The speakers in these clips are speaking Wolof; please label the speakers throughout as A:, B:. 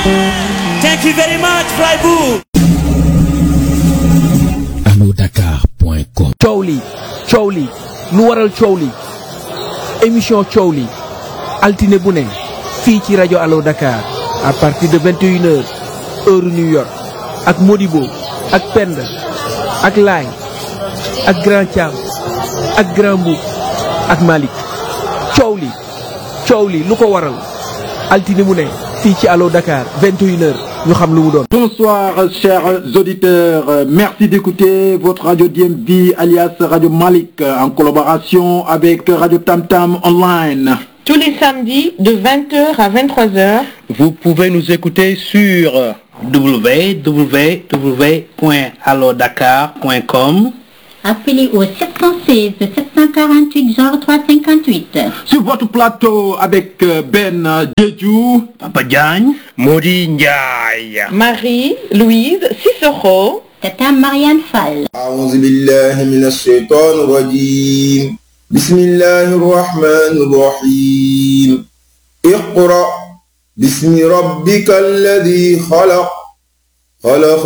A: Thank you very much, Freiburg.
B: alodakar.com
C: coow li coow li lu waral coow li émission coow li altine bu ne fii ci rajo Allo Dakar à partir de 21 heures heure New York ak Modibo ak Penda ak Laay ak Grand Thiam ak Grand Mboup ak Malick coow li coow li lu ko waral altine bu ne fii ci Allo Dakar 21 heures ñu xam lu mu doon.
D: Bonsoir chers auditeurs, Euh, merci d'écouter votre radio DMV alias Radio Malik euh, en collaboration avec Radio Tam Tam Online.
E: Tous les samedis de 20h à 23h.
F: Vous pouvez nous écouter sur www.allodakar.com
G: Appelez au 716 748 0358.
D: Sur votre plateau avec euh, Ben euh, Jeju,
F: Papa Diagne, Modi Ndiaye.
E: Marie-Louise Cicero.
G: Tata Marianne Fall.
H: أعوذ بالله من الشيطان الرجيم بسم الله الرحمن الرحيم اقرأ باسم ربك الذي خلق خلق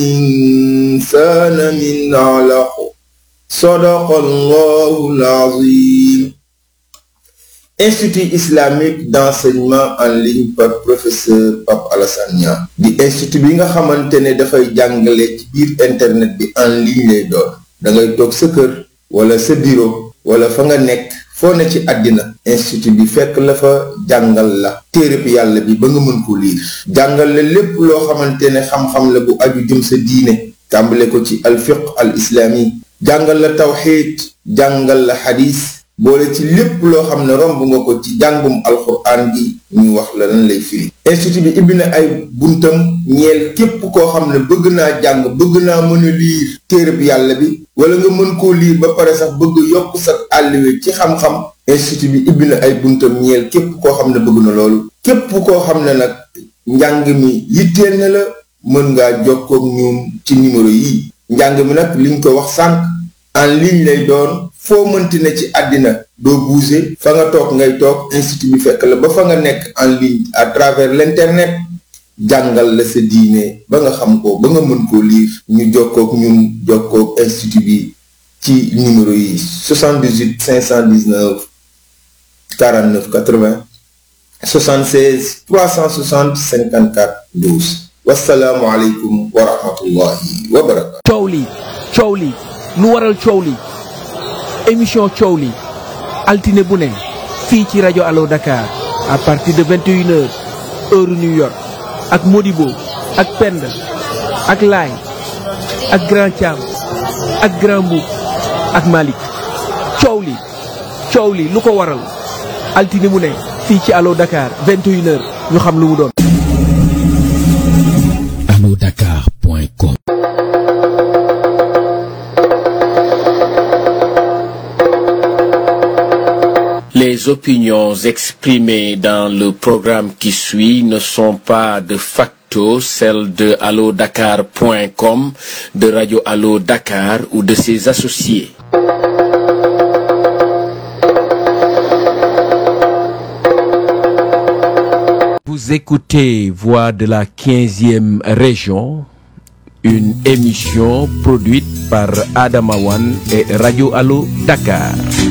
H: الإنسان من علق صدق الله العظيم Institut islamique d'enseignement en ligne par professeur Pape Alassane Niang di institut bi nga xamante ne dafay jàngale ci biir internet bi en ligne lay doon da ngay toog sa kër wala sa bureau wala fa nga nekk foo ne ci àddina institut bi fekk la fa jàngal la téereb yàlla bi ba nga mën ko liir jàngal la lépp loo xamante ne xam-xam la bu aju jëm sa diine tàmbale ko ci alfiq al islami jàngal la tawxiid jàngal la xadis boole ci lépp loo xam ne romb nga ko ci jàngum alxuraan gi ñu wax la lan lay firi institut bi ibbi na ay buntam ñeel képp koo xam ne bëgg naa jàng bëgg naa mën a liir téereb yàlla bi wala nga mën koo liir ba pare sax bëgg yokk sa àlliwe ci xam-xam institut bi ibbi na ay buntam ñeel képp koo xam ne bëgg na loolu képp koo xam ne nag njàng mi yitteel na la mën ngaa jokkoog ñoom ci numéro yi njàng mi nag liñ ko wax sànq en ligne lay doon foo mënti ne ci àddina doo bouger fa nga toog ngay toog institut bi fekk la ba fa nga nekk en ligne à travers l'internet jàngal la sa diine ba nga xam ko ba nga mën koo lire ñu jokkoog ñun jokkoog institut bi ci numéro yi 78 519 49 80 76 360 54 12 wasalaamualeykum wa rahmatullahi wa barakatu
C: coow li coow li lu waral coow li émission coow li altine bu ne fii ci rajo Allo Dakar à partir de 21 heures heure New York ak Modibo ak Penda ak Laay ak Grand Thiam ak Grand Mboup ak Malick coow li coow li lu ko waral altine bu ne fii ci Allo Dakar 21 heures ñu xam lu mu doon.
B: alodakar.com
I: Les opinions exprimées dans le programme qui suit ne sont pas de facto celles de allodakar.com, de Radio Allo Dakar ou de ses associés.
C: Vous écoutez Voix de la 15e région, une émission produite par Adamawan et Radio Allo Dakar.